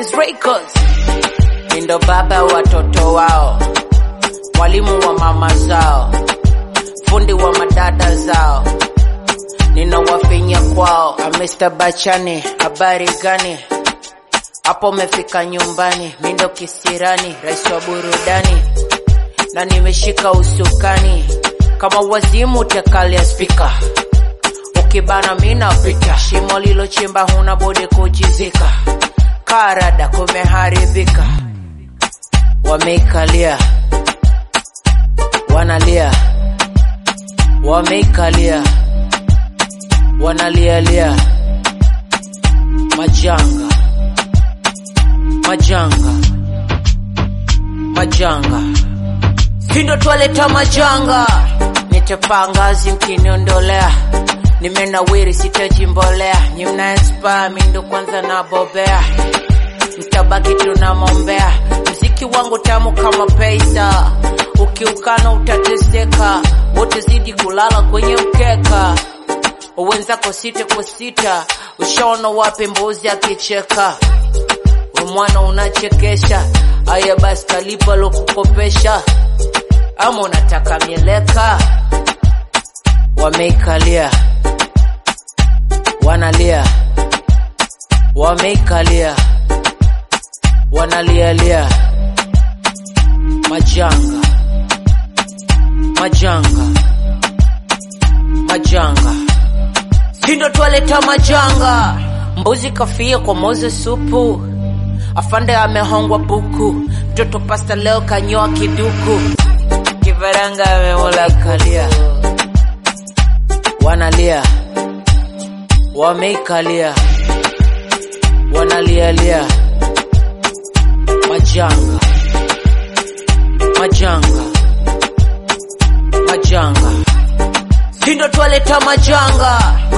Benz Records. Nindo baba watoto wao, mwalimu wa mama zao, fundi wa madada zao, ninawafinya kwao. Ah, Mr. Bachani, habari gani? Hapo umefika nyumbani, mindo kisirani, rais wa burudani, na nimeshika usukani kama wazimu tekalia spika ukibana mina pita shimo lilochimba huna budi kujizika karada kumeharibika wameikalia wanalia wameikalia wanalialia majanga majanga majanga sindo twaleta majanga nitapangazi mkiniondolea nimenawiri sitajimbolea nyi mnaespa mindo kwanza nabobea mtabaki tunamombea mziki wangu tamu kama pesa ukiukana utateseka wote zidi kulala kwenye mkeka wenzako sita kwa sita ushaona wapi mbuzi akicheka we mwana unachekesha aya basi kalipa lokukopesha ama unataka mieleka wameikalia wanalia wameikalia wanalialia majanga majanga majanga sindo twaleta majanga mbuzi kafia kwa moze supu afande amehongwa buku mtoto pasta leo kanyoa kiduku kifaranga amemula kalia wanalia wameikalia wanalialia majanga majanga majanga sindo twaleta majanga